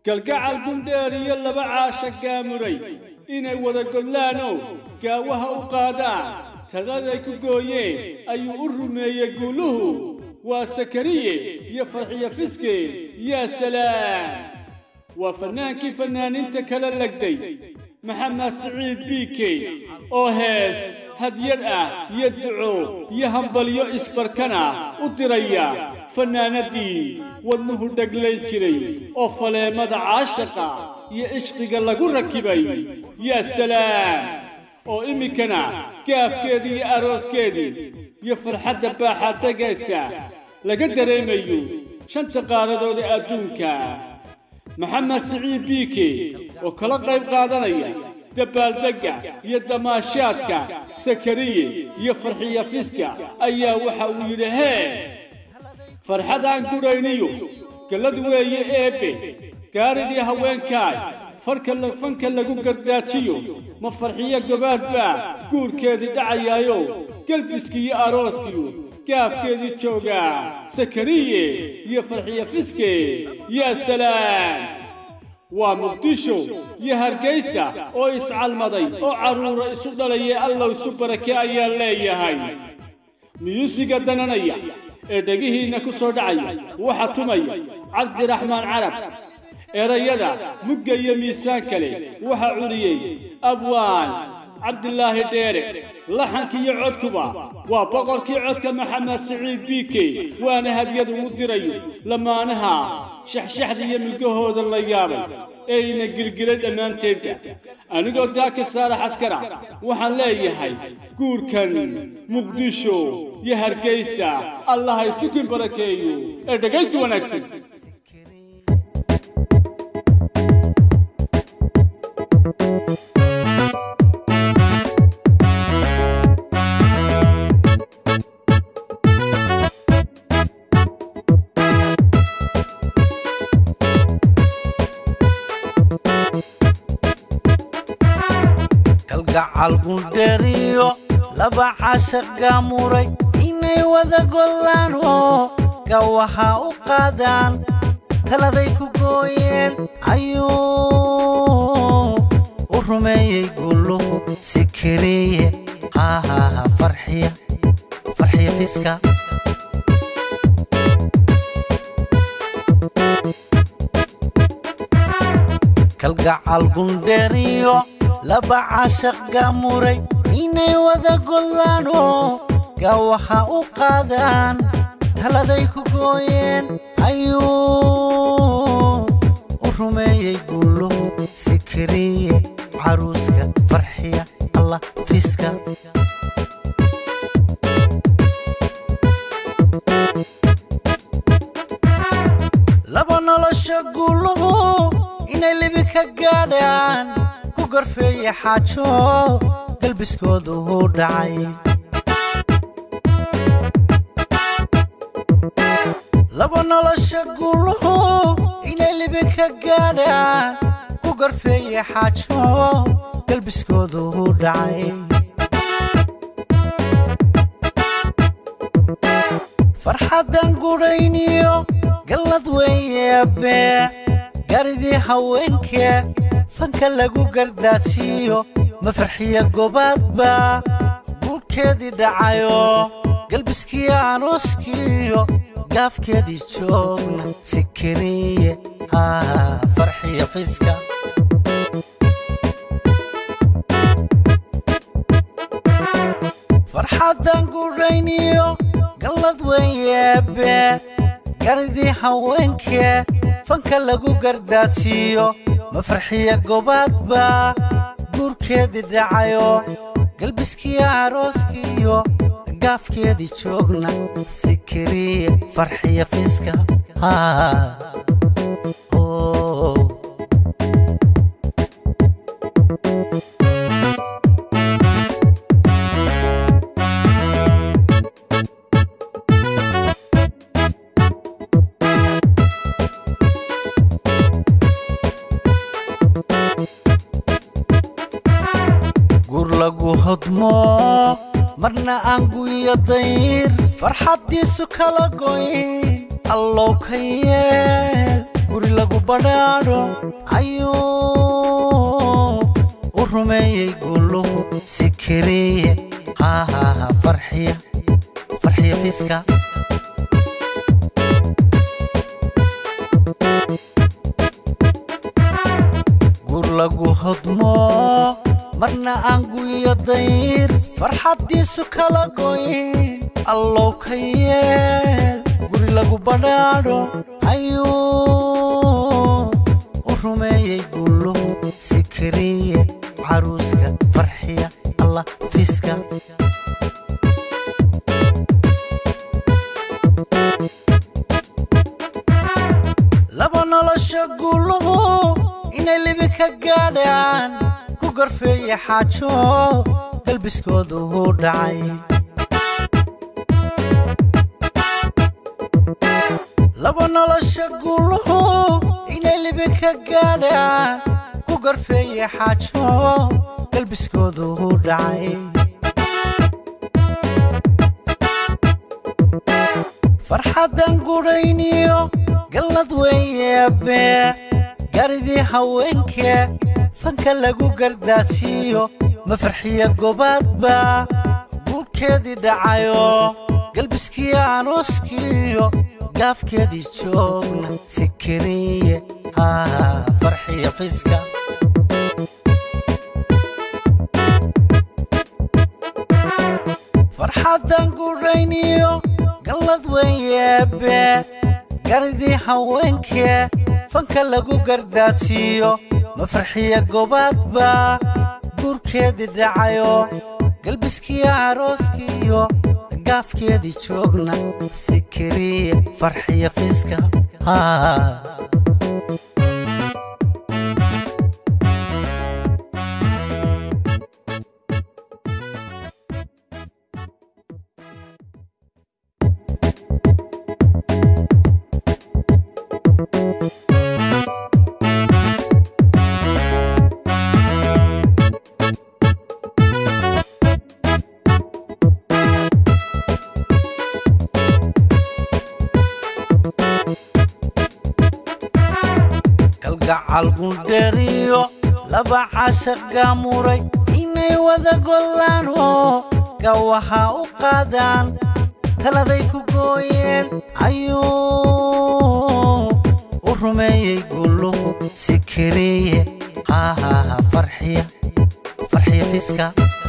kalgacal gundheer iyo laba caasha gaamuray inay wada godlaanoo gaawaha u qaadaan tagaday ku gooyeen ayuu u rumeeyey guuluhu waa sakariye iyo farxiyo fiske yaa salaam waa fannaankii fannaaniinta kala legday maxamed siciid biike oo hees hadyad ah iyo duco iyo hambalyo isbarkan ah u diraya fannaanadii wadnuhu dheglayn jiray oo faleemada caashaqa iyo ishqiga lagu rakibay yaa salaam oo iminkana gaafkeedii iyo arooskeedii iyo farxadda baaxaadagaysa laga dareemayo shanta qaaradood ee adduunka maxamed siciid biike oo kala qayb qaadanaya dabaaldegga iyo damaashaadka sakariye iyo farxiya fiska ayaa waxa uu yidhi hee farxad aan gudhayniyo gallad weeye eebbe gaaridii haweenkaay farka fanka lagu gardaajiyo ma farxiyo gobaadh baa guurkeedii dhacayaayo gelbiskii iyo arooskiyu gaafkeedii joogaa sakariye iyo farxiyo fiske yaa salaam waa muqdisho iyo hargaysa oo iscalmaday oo carruura isu dhalaya allow isu barake ayaa leeyahay miyuusiga dananaya ee dhegihiinna ku soo dhacaya waxa tumaya cabdiraxmaan carab erayada mugga iyo miisaan kale waxa culiyey abwaan cabdilaahi dheere laxankii iyo codkuba waa boqorkii codka maxamed siciid biike waana hadyad ugu dirayo lamaanaha shaxshaxda iyo milgahooda la yaabay eeyna gilgilay dhammaanteedba anigoo daaka saara xaskara waxaan leeyahay guurkan muqdisho iyo hargaysa allah isukin barakeeyo ee dhegaysi wanaagsan kalgacal gundheeriyo laba caashaq gaamuray inay wada gollaan oo gawaha u qaadaan taladay ku gooyeen ayuu u rumeeyey gulluhu sikiriye haahaha farxiya farxiya fiska kalgacal gundheeriyo laba caashaq gaamuray inay wada gollaan oo gawaha u qaadaan taladay ku gooyeen ayuu u rumeeyey gulluhu sikiriye caruuska farxiya allah fiska laba nolosha gulluhu inay libi ka gaadhaan ku gorfeeye xaajo galbiskoodu uu dhacay laba nolosha gulluhu inay libi ka gaadhaan ku gorfeeye xaajo galbiskoodu uu dhacay farxaddan gudhayniyo gallad weeyeebe garidii haweenkee fanka lagu gardaadsiiyo ma farxiya gobaadba guurkeedii dhacayo galbiskii arooskiiyo gaafkeedii joogna sikiriye haa farxiya fiska farxaddan gudhayniyo gallad weeyeebe garidii haweenkee fanka lagu gardaadsiiyo ma farxiya gobaadba guurkeedii dhacayo galbiskii arooskiiyo gaafkeedii joogna sikiriye farxiya fiska gur lagu hodmo marna aan guyo dayr farxaddiisu kala goyn allow ka yeel guri lagu badhaadho ayuu u rumeeyey guluhu sikiriye hahaha farxiya farxiya fiska gur lagu hodmo marna aan guyo dayr farxaddiisu kala goyn allow ka yeel guri lagu badhaadho ayuu u rumeeyey guluhu sikiriye caruuska farxiya allah fiska laba nolosha guluhu inay libi ka gaadhaan ku gorfeeye xaajo galbiskoodu uu dhacay laba nolosha guluhu inay libi ka gaadhaan ku gorfeeye xaajo galbiskoodu uu dhacay farxadan gudhayniyo gallad weeyeebe garidii haweenke fanka lagu gardaadsiiyo ma farxiya gobaadba guurkeedii dhacayo galbiskiyo anooskiyo gaafkeedii joogna sikiriye haa farxiya fiska farxadan gudhayniyo gallad weeyeebe garidii haweenke fanka lagu gardaadsiiyo ma farxiya gobaadba guurkeedii dhacayo galbiskiyo arooskiyo gaafkeedii joogna sikiriye farxiya fiska haa kalgacal gundheriyo laba cashaq gaamuray inay wada gollaan oo gawaha u qaadaan taladay ku gooyeen ayuu u rumeeyey guluhu sikiriye hahaha farxiya farxiya fiska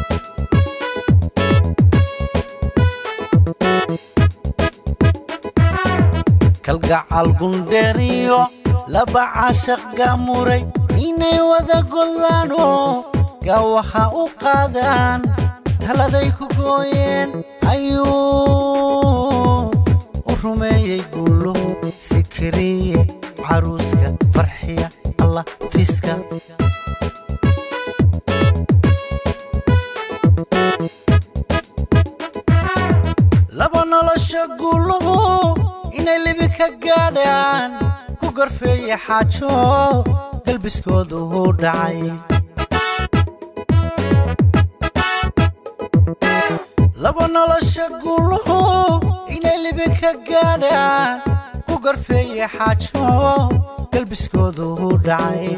kalgacal gundheriyo laba cashaq gaamuray inay wada gollaan oo gawaha u qaadaan taladay ku gooyeen ayuu u rumeeyey guluhu sikiriye caruuska farxiya allah fiska laba nolosha guluhu inay libi ka gaadhaan ku gorfeeye xaajo galbiskoodu uu dhacay laba nolosha guluhu inay libi ka gaadhaan ku gorfeeye xaajo galbiskoodu uu dhacay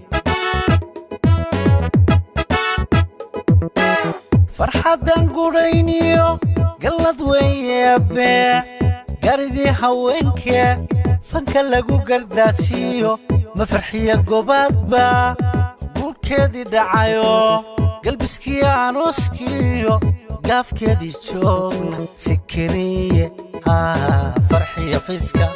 farxadan gudhayniyo gallad weeyeebe garidii haweenke fanka lagu gardaadsiiyo ma farxiya gobaadba guurkeedii dhacayo galbiskiyo anooskiyo gaafkeedii joogna sikiriye haa farxiya fiska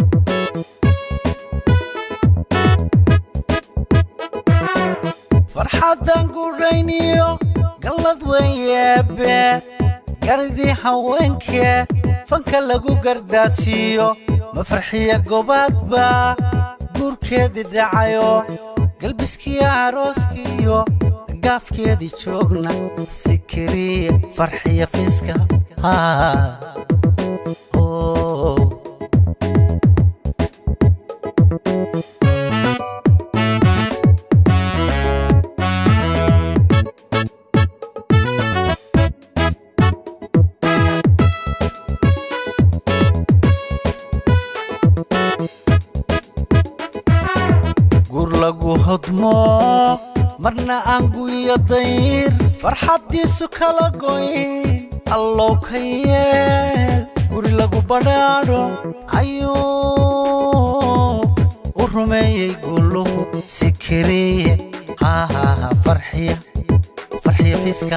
farxadan gudhayniyo gallad weeyeebe garidii haweenke fanka lagu gardaadsiiyo ma farxiya gobaadba guurkeedii dhacayo galbiskiyo arooskiyo gaafkeedii joogna sikiriye farxiya fiska haa oh. lagu hodmo marna aan guyo dayr farxaddiisu kala goyn allow ka yeel guri lagu badhaadho ayuu u rumeeyey guluhu si keliye hahaha farxiya farxiya fiska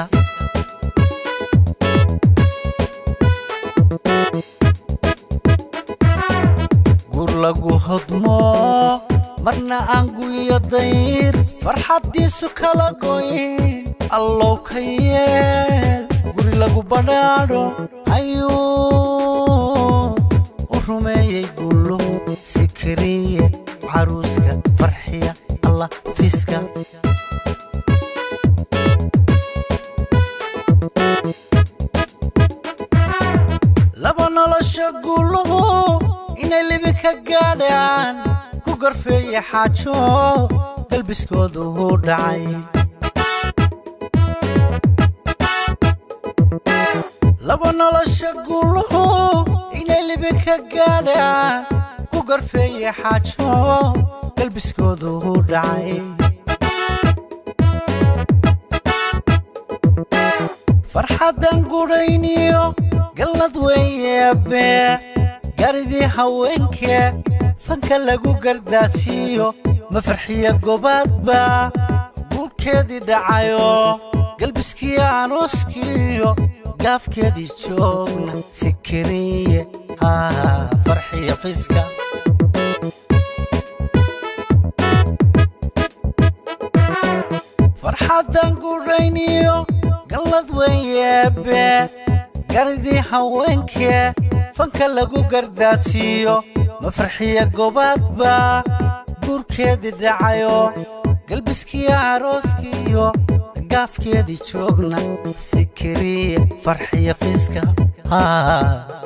gur lagu hodmo marna aan guyo dayr farxaddiisu kala goyn allow ka yeel guri lagu badhaadho ayuu u rumeeyey guluhu si keliye caruuska farxiya allah fiska laba nolosha guluhu inay libi ka gaadhaan ku gorfeeye xaajo galbiskoodu u dhacay laba nolosha guluhu inay libi ka gaadhaan ku gorfeeye xaajo galbiskoodu u dhacay farxaddan gudhayniyo gallad weeyeebe garidii haweenke fanka lagu gardaadsiiyo ma farxiya gobaadba guurkeedii dhacayo galbiskii arooskiiyo gaafkeedii joogna si keliye haa farxiya fiska farxaddan gudhayniyo gallad weeyeebe garidii haweenke fanka lagu gardaadsiiyo ma farxiya gobaadba guurkeedii dhacayo galbiskii arooskiiyo gaafkeedii joogna si keliye farxiya fiska haa